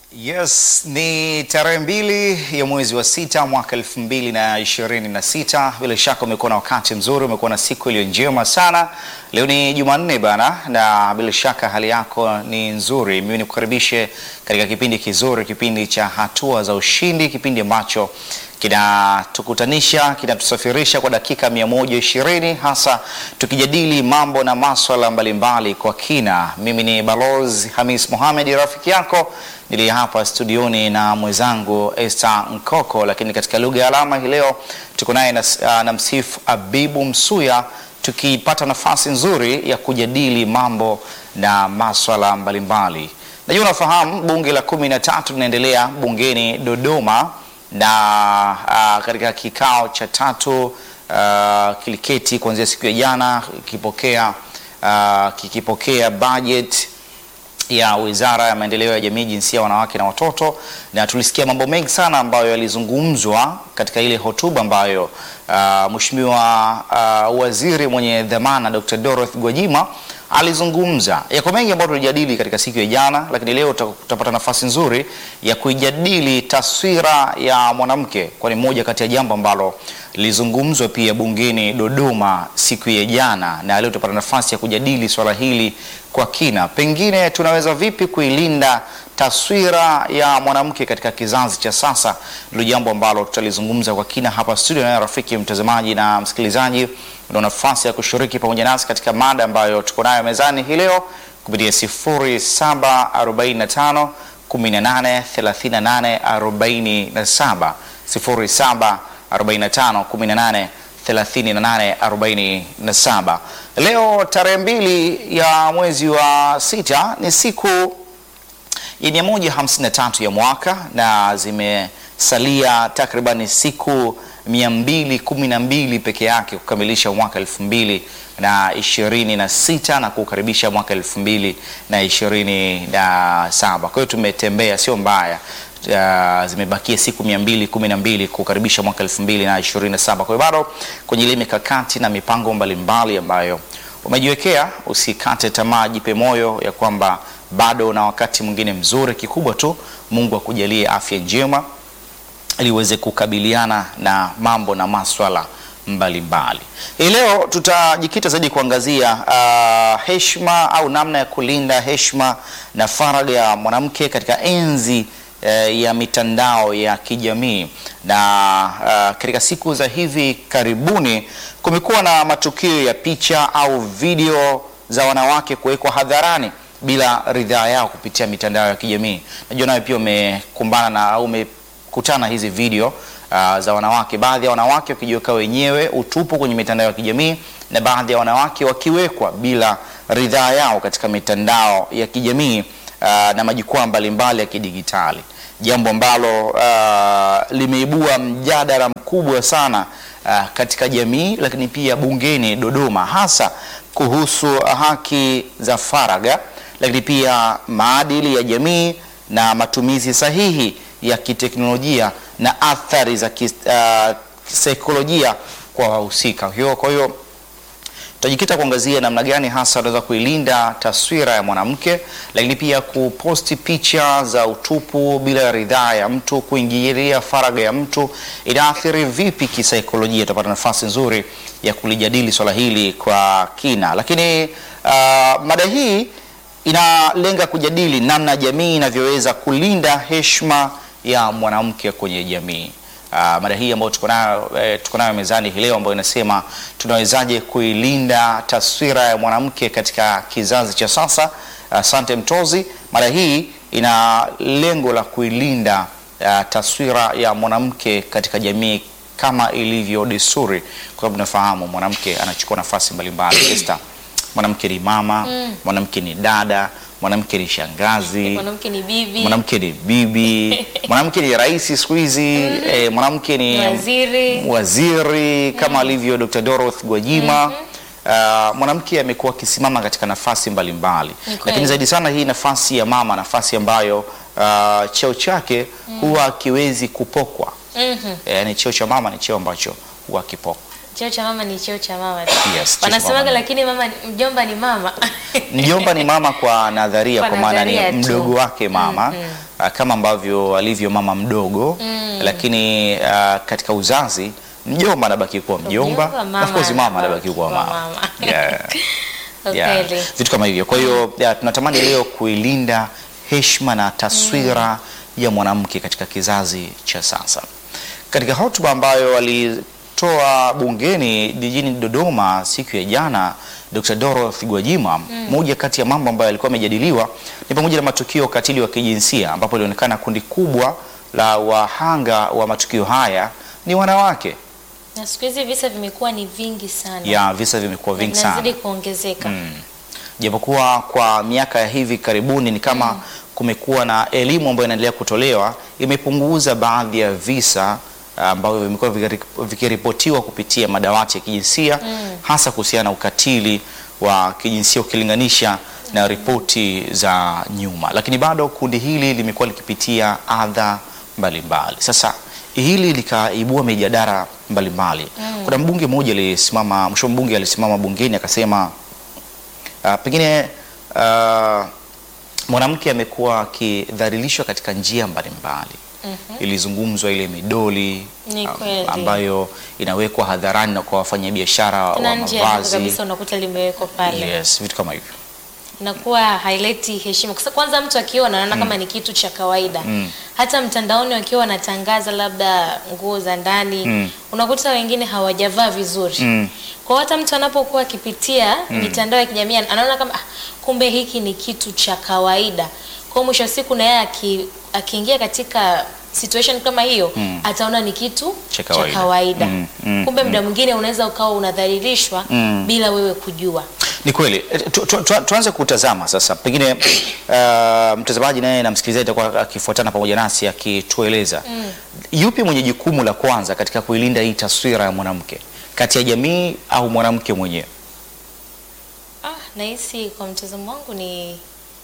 Yes, ni tarehe mbili ya mwezi wa sita mwaka elfu mbili na ishirini na sita. Bila shaka umekuwa na wakati mzuri, umekuwa na siku iliyo njema sana. Leo ni Jumanne bana, na bila shaka hali yako ni nzuri. Mimi nikukaribishe katika kipindi kizuri, kipindi cha hatua za ushindi, kipindi ambacho kinatukutanisha kinatusafirisha kwa dakika 120 hasa tukijadili mambo na maswala mbalimbali kwa kina. Mimi ni Balozi Hamis Mohamed, rafiki yako niliye hapa studioni na mwenzangu Esther Nkoko, lakini katika lugha ya alama hii leo tuko naye na, na msifu Abibu Msuya tukipata nafasi nzuri ya kujadili mambo na maswala mbalimbali. Najua unafahamu bunge la kumi na tatu linaendelea bungeni Dodoma na uh, katika kikao cha tatu uh, kiliketi kuanzia siku ya jana kikipokea uh, kikipokea budget ya Wizara ya Maendeleo ya Jamii, Jinsia, Wanawake na Watoto, na tulisikia mambo mengi sana ambayo yalizungumzwa katika ile hotuba ambayo uh, Mheshimiwa uh, Waziri mwenye dhamana Dr. Dorothy Gwajima alizungumza. Yako mengi ambayo tulijadili katika siku ya jana, lakini leo tutapata nafasi nzuri ya kuijadili taswira ya mwanamke, kwani moja kati ya jambo ambalo lilizungumzwa pia bungeni Dodoma siku ya jana, na leo tutapata nafasi ya kujadili swala hili kwa kina. Pengine tunaweza vipi kuilinda taswira ya mwanamke katika kizazi cha sasa, ndio jambo ambalo tutalizungumza kwa kina hapa studio. Na rafiki mtazamaji na msikilizaji, una nafasi ya kushiriki pamoja nasi katika mada ambayo tuko nayo mezani hii leo kupitia 0745 18 38 47 0745 18 38 47. Leo tarehe mbili ya mwezi wa sita ni siku ya 153 ya mwaka na zimesalia takribani siku 212 peke yake kukamilisha mwaka 2026 na kukaribisha mwaka 2027. Kwa hiyo tumetembea, sio mbaya. Uh, zimebakia siku 212 kukaribisha mwaka 2027. Kwa hiyo bado kwenye ile mikakati na mipango mbalimbali ambayo umejiwekea, usikate tamaa, jipe moyo ya kwamba bado na wakati mwingine mzuri. Kikubwa tu Mungu akujalie afya njema ili uweze kukabiliana na mambo na maswala mbalimbali. Hii leo tutajikita zaidi kuangazia uh, heshima au namna ya kulinda heshima na faragha ya mwanamke katika enzi uh, ya mitandao ya kijamii na uh, katika siku za hivi karibuni kumekuwa na matukio ya picha au video za wanawake kuwekwa hadharani bila ridhaa yao kupitia mitandao ya kijamii. Najua nawe pia umekumbana na au umekutana hizi video uh, za wanawake, baadhi ya wanawake wakijiweka wenyewe utupu kwenye mitandao ya kijamii na baadhi ya wanawake wakiwekwa bila ridhaa yao katika mitandao ya kijamii uh, na majukwaa mbalimbali ya kidigitali, jambo ambalo uh, limeibua mjadala mkubwa sana uh, katika jamii, lakini pia bungeni Dodoma, hasa kuhusu haki za faragha lakini pia maadili ya jamii na matumizi sahihi ya kiteknolojia na athari za kisaikolojia uh, kwa wahusika. Kwa hiyo tutajikita kuangazia namna gani hasa unaweza kuilinda taswira ya mwanamke, lakini pia kuposti picha za utupu bila ridhaa ya mtu, kuingilia faragha ya mtu inaathiri vipi kisaikolojia. Tutapata nafasi nzuri ya kulijadili swala hili kwa kina, lakini uh, mada hii inalenga kujadili namna jamii inavyoweza kulinda heshima ya mwanamke kwenye jamii. Uh, mada hii ambayo tuko nayo eh, tuko nayo mezani hii leo ambayo inasema tunawezaje kuilinda taswira ya mwanamke katika kizazi cha sasa. Asante uh, Mtozi. Mada hii ina lengo la kuilinda uh, taswira ya mwanamke katika jamii kama ilivyo desturi, kwa sababu tunafahamu mwanamke anachukua nafasi mbalimbali Esther mwanamke ni mama mm. mwanamke ni dada, mwanamke ni shangazi, mwanamke ni bibi, mwanamke ni bibi, mwanamke ni rais siku hizi mm. eh, mwanamke ni waziri, waziri kama mm. alivyo Dr. Dorothy Gwajima mm -hmm. uh, mwanamke amekuwa akisimama katika nafasi mbalimbali mbali. Lakini zaidi sana hii nafasi ya mama, nafasi ambayo uh, cheo chake mm. huwa akiwezi kupokwa mm -hmm. eh, yani cheo cha mama ni cheo ambacho huwa kipokwa cheo cha mama ni cheo cha mama tu. Yes, cheo cha Wanasemaga mama. lakini mama ni- mjomba ni mama. Mjomba ni mama kwa nadharia, Kwa kwa maana ni nadharia tu. mdogo wake mama ah, kama ambavyo alivyo mama mdogo lakini ah, katika uzazi mjomba anabaki kuwa mjomba, Mjomba, mama of course mama anabaki anabaki kuwa kuwa mama. mama. Yeah. Kwa Yeah, kweli. vitu kama hivyo. Kwa hiyo yeah, tunatamani leo kuilinda heshima na taswira ya mwanamke katika kizazi cha sasa. Katika hotuba ambayo alitoa bungeni jijini Dodoma siku ya jana, Dr. Dorothy Gwajima, moja kati ya mambo ambayo yalikuwa yamejadiliwa ni pamoja na matukio ya ukatili wa kijinsia ambapo ilionekana kundi kubwa la wahanga wa matukio haya ni wanawake. Na siku hizi visa vimekuwa ni vingi sana. Ya visa vimekuwa Na vingi sana. vinazidi kuongezeka. japokuwa kwa miaka ya hivi karibuni ni kama kumekuwa na elimu ambayo inaendelea kutolewa imepunguza baadhi ya visa ambavyo vimekuwa vikiri- vikiripotiwa kupitia madawati ya kijinsia hasa kuhusiana na ukatili wa kijinsia ukilinganisha na ripoti za nyuma, lakini bado kundi hili limekuwa likipitia adha mbalimbali. Sasa hili likaibua mijadala mbalimbali. Kuna mbunge mmoja alisimama, mheshimiwa mbunge alisimama bungeni akasema Uh, pengine uh, mwanamke amekuwa akidhalilishwa katika njia mbalimbali. Ilizungumzwa ile midoli Ni um, kweli. ambayo inawekwa hadharani na kwa wafanyabiashara Tena wa nje ya jengo mavazi. kabisa unakuta limewekwa pale. Yes, vitu kama hivyo. inakuwa haileti heshima. Kwa sababu kwanza mtu akiona anaona kama ni kitu cha kawaida. Hata mtandaoni wakiwa wanatangaza labda nguo za ndani, unakuta wengine hawajavaa vizuri. Kwa hiyo hata mtu anapokuwa akipitia mitandao ya kijamii anaona kama ah, kumbe hiki ni kitu cha kawaida. Kwa hiyo mwisho wa siku na yeye aki- akiingia katika situation kama hiyo ataona ni kitu Cha cha kawaida. kawaida. Mm, mm, Kumbe muda mwingine unaweza ukawa unadhalilishwa bila wewe kujua. Ni kweli. Eh, tu, tu, tu, tuanze kutazama sasa, pengine uh, mtazamaji naye na msikilizaji atakuwa akifuatana pamoja nasi akitueleza yupi mwenye jukumu la kwanza katika kuilinda hii taswira ya mwanamke kati ya jamii au mwanamke mwenyewe? Ah, nahisi kwa mtazamo wangu ni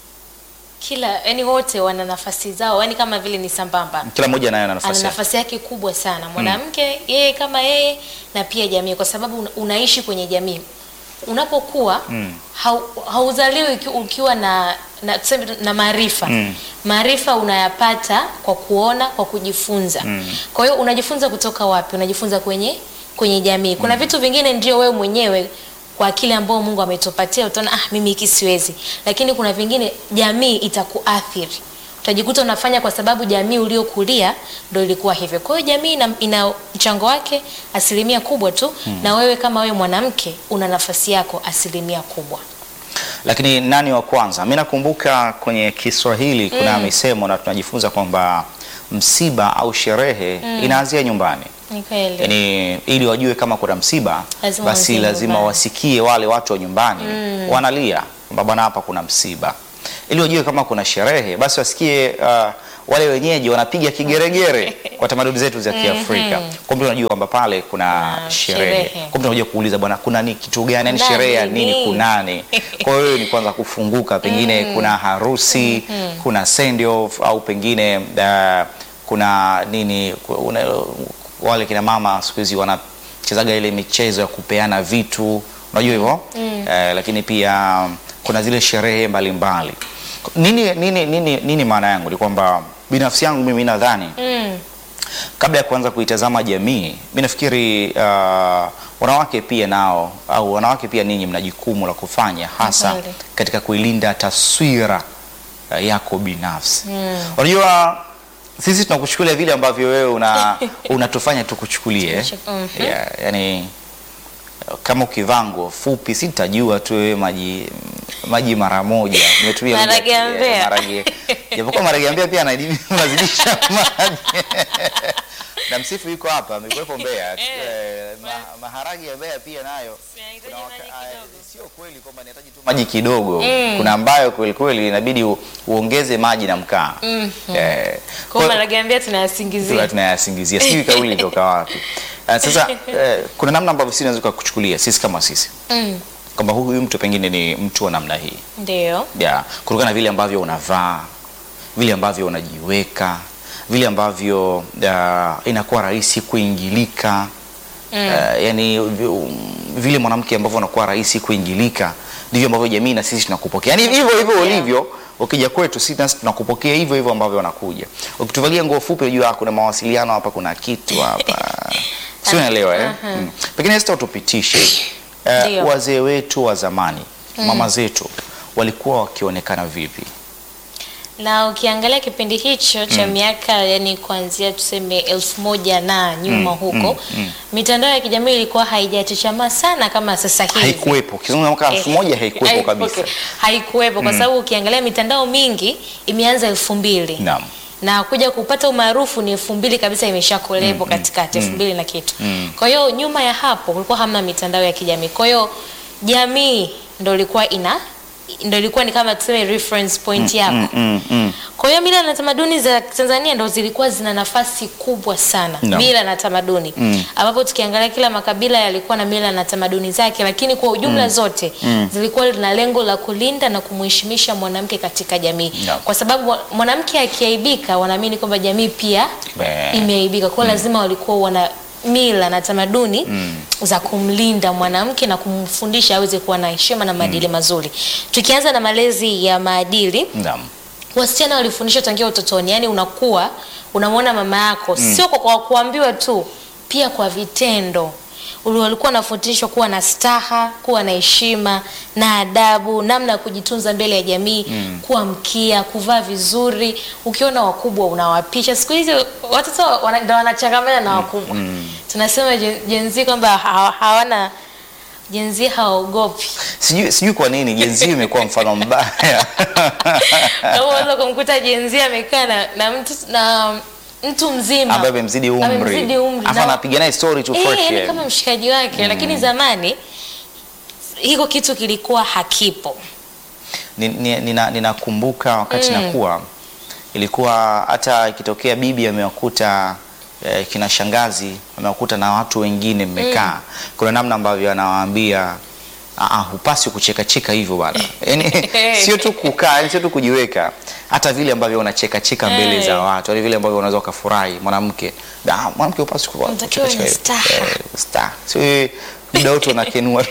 kila yani wote wana nafasi zao, yani kama vile ni sambamba. Kila mmoja naye ana Ana nafasi yake. nafasi yake kubwa sana mwanamke, yeye kama yeye na pia jamii, kwa sababu una- unaishi kwenye jamii. Unapokuwa hau- hauzaliwi uki- ukiwa na na, tuseme na maarifa maarifa unayapata kwa kuona, kwa kujifunza. Kwa hiyo unajifunza kutoka wapi? Unajifunza kwenye kwenye jamii. Kuna vitu vingine ndio wewe mwenyewe kwa akili ambao Mungu ametupatia utaona ah, mimi hiki siwezi, lakini kuna vingine jamii itakuathiri utajikuta unafanya kwa sababu jamii uliokulia ndo ilikuwa hivyo. Kwa hiyo jamii ina, ina mchango wake asilimia kubwa tu na wewe kama wewe mwanamke una nafasi yako asilimia kubwa. Lakini nani wa kwanza? Mimi nakumbuka kwenye Kiswahili kuna misemo na tunajifunza kwamba msiba au sherehe inaanzia nyumbani. Ni kweli. Yaani ili wajue kama kuna msiba Lazima basi waanzie lazima nyumbani. wasikie wale watu wa nyumbani wanalia kwamba bwana, hapa kuna msiba. Ili wajue kama kuna sherehe basi wasikie uh, wale wenyeji wanapiga kigeregere kwa tamaduni zetu za Kiafrika. Kumbe unajua kwamba pale kuna Ah, sherehe. sherehe. Kumbe unakuja kuuliza bwana, kuna ni kitu gani? Yaani Nani, sherehe ya nini? nini? Kunani? Kwa hiyo ni kwanza kufunguka, pengine kuna harusi, kuna send off au pengine uh, kuna nini ku- una, wale kina mama siku hizi wanachezaga ile michezo ya kupeana vitu, unajua hivyo eh, lakini pia kuna zile sherehe mbalimbali. Nini, nini, nini, nini maana yangu ni kwamba binafsi yangu mimi nadhani Mm. kabla ya kuanza kuitazama jamii, mi nafikiri uh, wanawake pia nao au wanawake pia ninyi mna jukumu la kufanya hasa Kweli. katika kuilinda taswira uh, yako binafsi. Unajua sisi tunakuchukulia vile ambavyo wewe una unatufanya tukuchukulie. Mhm. Yeah, yani kama ukivaa nguo fupi sitajua tu wewe maji maji mara moja umetumia lugha Maharage ya ya- Mbeya. maharage japokuwa maharage ya Mbeya pia anadi- unazidisha maji na msifu yuko hapa amekuwepo Mbeya Eh, ma, maharage ya Mbeya pia nayo kuna waka- ah, sio kweli kwamba inahitaji tu maji kidogo kuna ambayo kweli kweli inabidi u, uongeze maji na mkaa eh, Kwa hiyo maharage ya Mbeya tunayasingizia. Tuna- tunayasingizia sijui kauli ilitoka wapi Eh, sasa eh, kuna namna ambavyo sisi tunaweza kuchukulia sisi kama sisi Mm. kwamba huyu mtu pengine ni mtu wa namna hii Ndio. ya kutokana na vile ambavyo unavaa vile ambavyo unajiweka vile ambavyo uh, inakuwa rahisi kuingilika uh, yani vi- um, vile mwanamke ambavyo anakuwa rahisi kuingilika ndivyo ambavyo jamii na sisi tunakupokea yani hivyo hivyo ulivyo ukija kwetu sisi nasi tunakupokea hivyo hivyo ambavyo wanakuja ukituvalia nguo fupi unajua kuna mawasiliano hapa kuna kitu hapa si unaelewa eh? mm. pengine sita utupitishe uh, Ndio. wazee wetu wa zamani mama zetu walikuwa wakionekana vipi na ukiangalia kipindi hicho cha miaka yani kuanzia tuseme elfu moja na nyuma huko mitandao ya kijamii ilikuwa haijachachamaa sana kama sasa hivi haikuwepo kizungumza mwaka elfu moja haikuwepo Eh, kabisa okay. haikuwepo kwa sababu ukiangalia mitandao mingi imeanza elfu mbili naam na kuja kupata umaarufu ni elfu mbili kabisa imeshakulepo katikati elfu mbili na kitu kwa hiyo nyuma ya hapo kulikuwa hamna mitandao ya kijamii kwa hiyo jamii ndo ilikuwa ina ndo ilikuwa ni kama tuseme reference point yako mm, mm. kwa hiyo mila na tamaduni za Tanzania ndo zilikuwa zina nafasi kubwa sana Naam. mila na tamaduni ambapo tukiangalia kila makabila yalikuwa na mila na tamaduni zake, lakini kwa ujumla zote zilikuwa na lengo la kulinda na kumheshimisha mwanamke katika jamii Naam. kwa sababu mwanamke akiaibika, wanaamini kwamba jamii pia Be. imeaibika. Kwa hiyo lazima walikuwa wana mila na tamaduni za kumlinda mwanamke na kumfundisha aweze kuwa na heshima na maadili mazuri. Tukianza na malezi ya maadili naam wasichana walifundishwa tangia utotoni, yani unakuwa unamwona mama yako sio kwa, kwa kuambiwa tu, pia kwa vitendo. Uli- Walikuwa wanafundishwa kuwa na staha, kuwa na heshima na adabu, namna ya kujitunza mbele ya jamii, kuwa mkia, kuvaa vizuri. Ukiona wakubwa unawapisha. Siku hizi watoto wana- ndo wanachangamana na wakubwa. Tunasema Gen- Gen Z kwamba hawa- hawana Gen Z hawaogopi. sijui sijui kwa nini jenzi imekuwa mfano mbaya Kama unaweza kumkuta Gen Z amekaa na, na mtu na mtu mzima ambaye amemzidi umri Amemzidi umri afa na- anapiga naye story tu Eh, fresh yani yani. kama mshikaji wake lakini zamani hiko kitu kilikuwa hakipo. Ni- ni- nina- ninakumbuka wakati nakuwa ilikuwa hata ikitokea bibi amewakuta eh, kina shangazi amewakuta na watu wengine mmekaa kuna namna ambavyo anawaambia "Ah, ah, hupaswi kuchekacheka hivyo bana yani sio tu kukaa yani sio tu kujiweka hata vile ambavyo unachekacheka mbele Eh. za watu yani vile ambavyo unaweza ukafurahi mwanamke "Ah, mwanamke hupaswi ku- Unatakiwa kuchekacheka wenye hivyo." staha. Eh, staha. sio wewe muda wote unakenua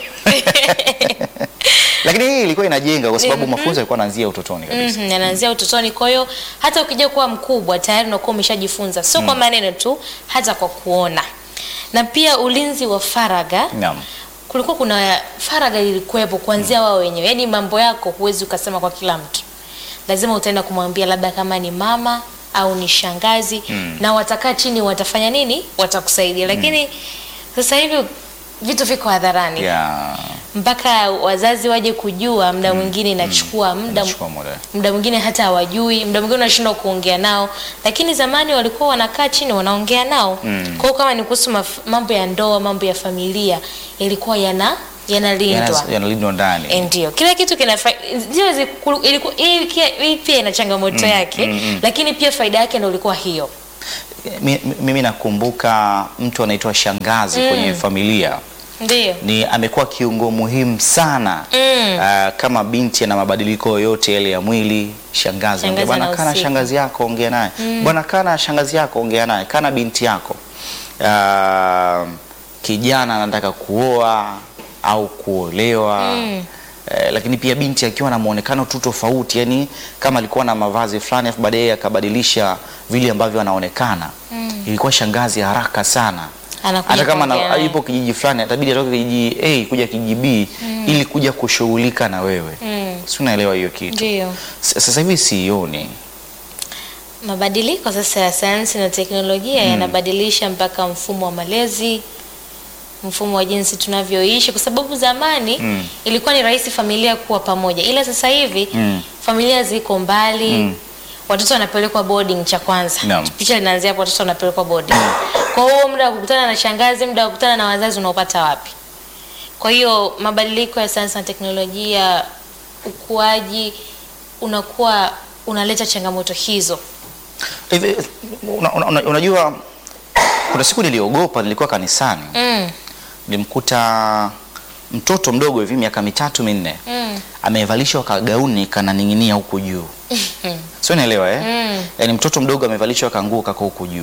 lakini hii ilikuwa inajenga kwa sababu mafunzo yalikuwa yanaanzia utotoni kabisa. Mhm, yanaanzia utotoni. Kwa hiyo hata ukija kuwa mkubwa tayari unakuwa umeshajifunza, sio kwa maneno tu, hata kwa kuona. Na pia ulinzi wa faragha Naam. kulikuwa kuna faragha ilikuwepo kuanzia wao wenyewe, yaani mambo yako huwezi ukasema kwa kila mtu, lazima utaenda kumwambia labda kama ni mama au ni shangazi na watakaa chini, watafanya nini, watakusaidia. Lakini sasa hivi vitu viko hadharani Yeah. mpaka wazazi waje kujua, muda mwingine inachukua muda Inachukua muda. muda mwingine hata hawajui, muda mwingine unashindwa kuongea nao, lakini zamani walikuwa wanakaa chini wanaongea nao. Kwa hiyo kama ni kuhusu maf- mambo ya ndoa, mambo ya familia, ilikuwa yana yanalindwa Yana- Yanalindwa ndani. Eh, ndio kila kitu kina fa- ndio zi- kulu- ilikuwa- hii kia- hii pia ina changamoto yake lakini pia faida yake ndio ilikuwa hiyo Mi- mi- Mimi nakumbuka mtu anaitwa shangazi kwenye familia ndio ni amekuwa kiungo muhimu sana Mm. Ah, kama binti ana mabadiliko yoyote yale ya mwili, shangazi Shangazi ongea bwana, kana anahusika. shangazi yako ongea naye bwana, kana shangazi yako ongea naye, kana binti yako Ah, kijana anataka kuoa au kuolewa Eh, lakini pia binti akiwa na muonekano tu tofauti, yani kama alikuwa na mavazi fulani afu baadaye akabadilisha vile ambavyo anaonekana, ilikuwa shangazi haraka sana Anakuja hata kama kuongea na, naye. yupo kijiji fulani atabidi atoke kijiji A kuja kijiji B ili kuja kushughulika na wewe Mm. si unaelewa hiyo kitu ndio S- sasa hivi sioni mabadiliko sasa ya sayansi na teknolojia yanabadilisha mpaka mfumo wa malezi mfumo wa jinsi tunavyoishi kwa sababu zamani Mm. ilikuwa ni rahisi familia kuwa pamoja ila sasa hivi Mm. familia ziko mbali Mm. watoto wanapelekwa boarding cha kwanza Naam. picha linaanzia hapo watoto wanapelekwa boarding kwa hiyo muda wa kukutana na shangazi muda wa kukutana na wazazi unaopata wapi kwa hiyo mabadiliko ya sayansi na teknolojia ukuaji unakuwa unaleta changamoto hizo Hivi, una, una, una, unajua kuna siku niliogopa nilikuwa kanisani mm. nilimkuta mtoto mdogo hivi miaka mitatu minne Mm. amevalishwa kagauni kananing'inia huku juu sio naelewa eh? Mm. Yaani mtoto mdogo amevalishwa kanguo kako huku juu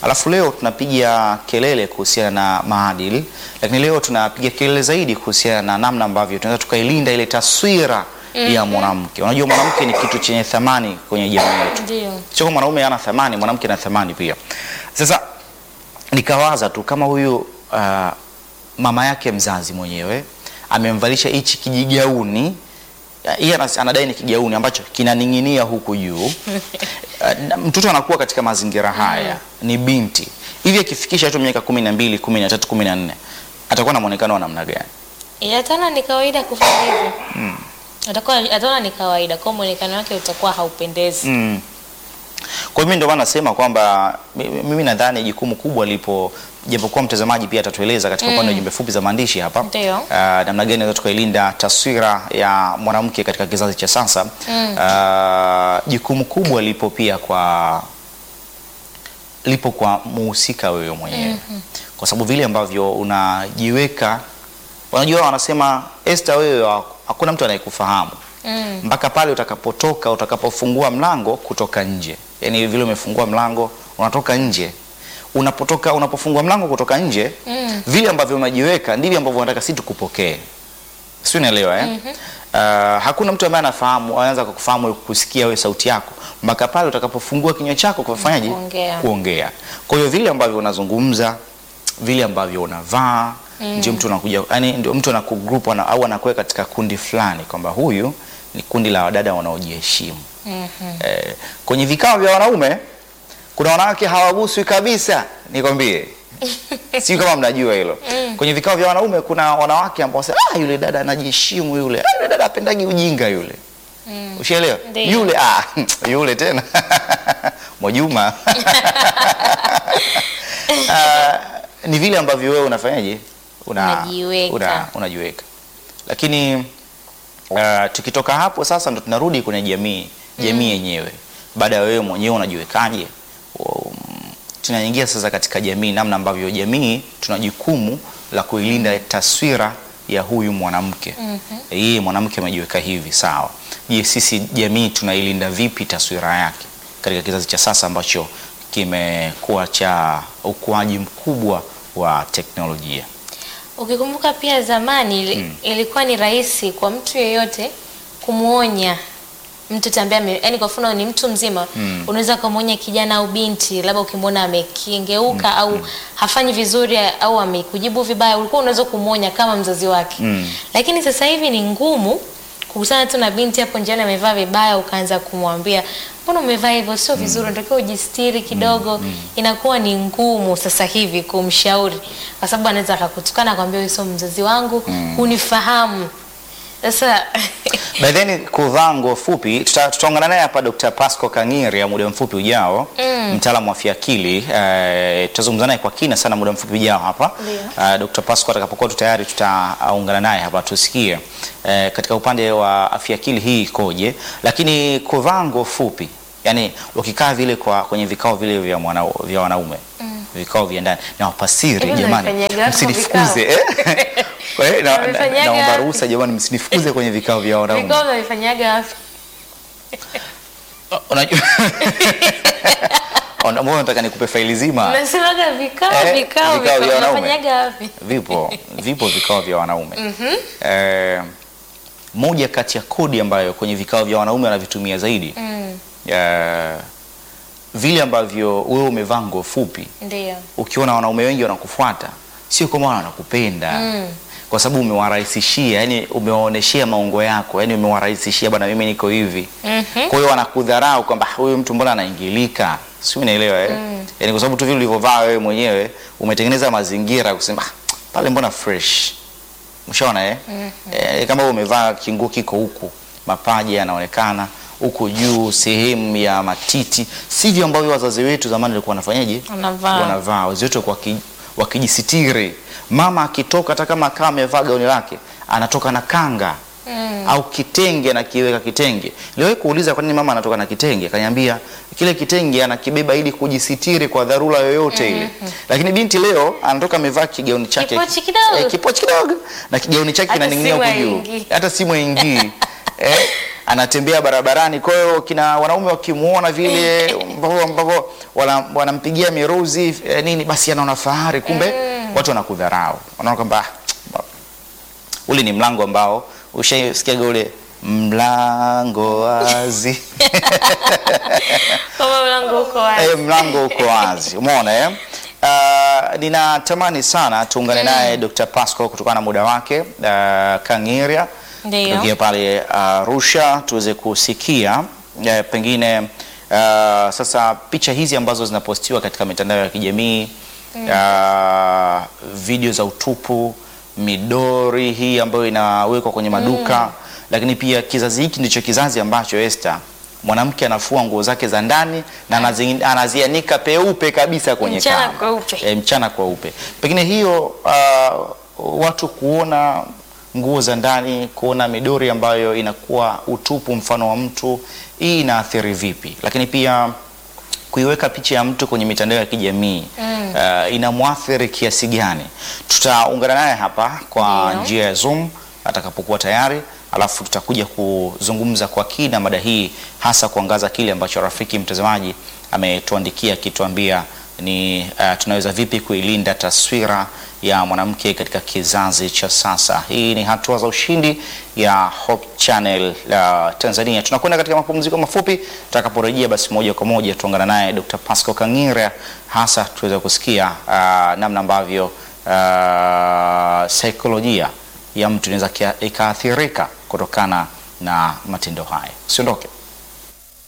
Alafu leo tunapiga kelele kuhusiana na maadili, lakini leo tunapiga kelele zaidi kuhusiana na namna ambavyo tunaweza tukailinda ile taswira ya mwanamke. Unajua mwanamke ni kitu chenye thamani kwenye jamii yetu. Ndio. Sio kama mwanaume hana thamani, mwanamke ana thamani pia. Sasa nikawaza tu kama huyu uh, mama yake mzazi mwenyewe amemvalisha hichi kijigauni uh, yeye anas- anadai ni kigauni ambacho kinaning'inia huku juu. Uh, na mtoto anakuwa katika mazingira haya, ni binti hivi, akifikisha tu miaka kumi na mbili, kumi na tatu, kumi na nne atakuwa na muonekano wa namna gani? Eh, Ataona ni kawaida kufanya hivyo. Atakuwa ataona ni kawaida, kwa muonekano wake utakuwa haupendezi. Mm. Kwa hiyo mimi ndio maana nasema kwamba mi- mimi nadhani jukumu kubwa lipo, japokuwa mtazamaji pia atatueleza katika upande wa jumbe fupi za maandishi hapa Ndio. Ah, namna gani naweza tukailinda taswira ya mwanamke katika kizazi cha sasa. Ah, jukumu kubwa lipo pia kwa lipo kwa muhusika wewe mwenyewe kwa sababu vile ambavyo unajiweka, unajua wanasema Esther, wewe ha- hakuna mtu anayekufahamu Mm. mpaka pale utakapotoka utakapofungua mlango kutoka nje, yaani vile umefungua mlango unatoka nje, unapotoka unapofungua mlango kutoka nje Mm. vile ambavyo unajiweka ndivyo ambavyo unataka sisi tukupokee, si unaelewa eh? Uh, hakuna mtu ambaye anafahamu anaanza kukufahamu kusikia wewe sauti yako mpaka pale utakapofungua kinywa chako kufanyaje? Kuongea. Kuongea. Kwa hiyo vile ambavyo unazungumza, vile ambavyo unavaa ndio mtu anakuja, yani ndio mtu anakugroup ana, au anakuweka katika kundi fulani kwamba huyu ni kundi la wadada wanaojiheshimu. Mhm. Eh, kwenye vikao vya wanaume kuna wanawake hawaguswi kabisa, nikwambie. Sio kama mnajua hilo. Kwenye vikao vya wanaume kuna wanawake ambao wasema ah, yule dada anajiheshimu yule. Ah, yule dada apendagi ujinga yule. Ushaelewa? Ndio. Yule ah, yule tena. Mwajuma. Ah, ni vile ambavyo wewe unafanyaje? Una, Unajiweka. Una, unajiweka. Lakini Uh, tukitoka hapo sasa ndo tunarudi kwenye jamii jamii yenyewe. Baada ya wewe mwenyewe unajiwekaje, um, tunaingia sasa katika jamii, namna ambavyo jamii tuna jukumu la kuilinda taswira ya huyu mwanamke yeye mwanamke amejiweka hivi sawa. Je, sisi jamii tunailinda vipi taswira yake katika kizazi cha sasa ambacho kimekuwa cha ukuaji mkubwa wa teknolojia? Ukikumbuka pia zamani ili- ilikuwa ni rahisi kwa mtu yeyote kumwonya mtu ambaye ame- yaani kwa mfano ni mtu mzima unaweza kumwonya kijana au binti, labda ukimwona amekengeuka au hafanyi vizuri au amekujibu vibaya, ulikuwa unaweza kumwonya kama mzazi wake. Lakini sasa hivi ni ngumu kukutana tu na binti hapo njiani amevaa vibaya, ukaanza kumwambia mbona umevaa hivyo, sio vizuri, unatakiwa ujistiri kidogo. Inakuwa ni ngumu sasa hivi kumshauri, kwa sababu anaweza akakutukana akwambia, wewe sio mzazi wangu, hunifahamu. Sasa By then kuvaa nguo fupi, tuta- tutaungana naye hapa Dr. Pasco Kangiri ya muda mfupi ujao, mtaalamu wa afya akili. Eh, tutazungumza naye kwa kina sana muda mfupi ujao hapa. Ndio. Eh, Dr. Pasco atakapokuwa tu tayari tutaungana naye hapa tusikie eh, katika upande wa afya akili hii ikoje, lakini kuvaa nguo fupi, yani ukikaa vile kwa kwenye vikao vile vya, mwana, vya wanaume vikao vya ndani na wapasiri, Hivi jamani, mnafanyaga watu msinifukuze eh? Kwa hiyo na- na- Mnafanyaga naomba wapi? ruhusa jamani, msinifukuze kwenye vikao vya wanaume. vikao navifanyaga wapi? Unajua Ona, mbona nataka nikupe faili zima? Unasemaga vikao Eh, vikao vikao vikao vya wanaume. unafanyaga wapi? Vipo, vipo vikao vya wanaume. Eh, moja kati ya kodi ambayo kwenye vikao vya wanaume wanavitumia zaidi Mm, eh, vile ambavyo wewe umevaa nguo fupi, ndio. ukiona wanaume wengi wanakufuata, sio kwamba wanakupenda Mm. kwa sababu umewarahisishia, yani umewaoneshea maungo yako, yani umewarahisishia, bwana, mimi niko hivi Mhm. kwa hiyo wanakudharau kwamba huyu mtu mbona anaingilika, si unaelewa eh? Yani kwa sababu tu vile ulivyovaa wewe mwenyewe umetengeneza mazingira ya kusema "Ah, pale mbona fresh, mshaona eh? Eh, kama wewe umevaa kinguo kiko huku, mapaja yanaonekana huku juu, sehemu ya matiti, sivyo ambavyo wazazi wetu zamani walikuwa wanafanyaje? Wanavaa. Wanavaa, wazazi wetu walikuwa waki- wakijisitiri. Mama akitoka hata kama akawa amevaa gauni lake, anatoka na kanga Mm. au kitenge anakiweka kitenge. Niliwahi kuuliza kwa nini mama anatoka na kitenge, akaniambia kile kitenge anakibeba ili kujisitiri kwa dharura yoyote ile. Lakini binti leo anatoka amevaa kigauni chake Kipochi kidogo. eh, kipochi kidogo na kigauni chake Hata kinaning'inia simu huku juu, haingii. hata simu haingii eh, anatembea barabarani. Kwa hiyo kina wanaume wakimuona vile ambavyo ambavyo wana- wanampigia miruzi eh, nini, basi anaona fahari, kumbe watu wanakudharau, wanaona kwamba "Ah, ule ni mlango ambao ushaisikiaga ule mlango wazi Kama mlango uko wazi. Eh, mlango uko wazi, umeona eh? Uh, ninatamani sana tuungane naye Dr. Pasco kutokana na muda wake uh, Kang'eria Ndio. kutokea pale Arusha tuweze kusikia eh, pengine uh, sasa picha hizi ambazo zinapostiwa katika mitandao ya kijamii uh, video za utupu, midori hii ambayo inawekwa kwenye maduka lakini pia kizazi hiki ndicho kizazi ambacho Esther mwanamke anafua nguo zake za ndani na anazi- anazianika peupe kabisa kwenye Mchana kamba. kweupe. E, mchana kweupe. Pengine hiyo uh, watu kuona nguo za ndani, kuona midori ambayo inakuwa utupu mfano wa mtu, hii inaathiri vipi? Lakini pia kuiweka picha ya mtu kwenye mitandao ya kijamii uh, inamwathiri kiasi gani? Tutaungana naye hapa kwa Ndio. njia ya Zoom atakapokuwa tayari, alafu tutakuja kuzungumza kwa kina mada hii, hasa kuangaza kile ambacho rafiki mtazamaji ametuandikia akituambia ni uh, tunaweza vipi kuilinda taswira ya mwanamke katika kizazi cha sasa. Hii ni hatua za ushindi ya Hope Channel uh, Tanzania. Tunakwenda katika mapumziko mafupi, tutakaporejea basi moja kwa moja tuungana naye Dr. Pasco Kang'ira, hasa tuweza kusikia uh, namna ambavyo uh, saikolojia ya mtu inaweza kia- ikaathirika kutokana na matendo haya. Usiondoke.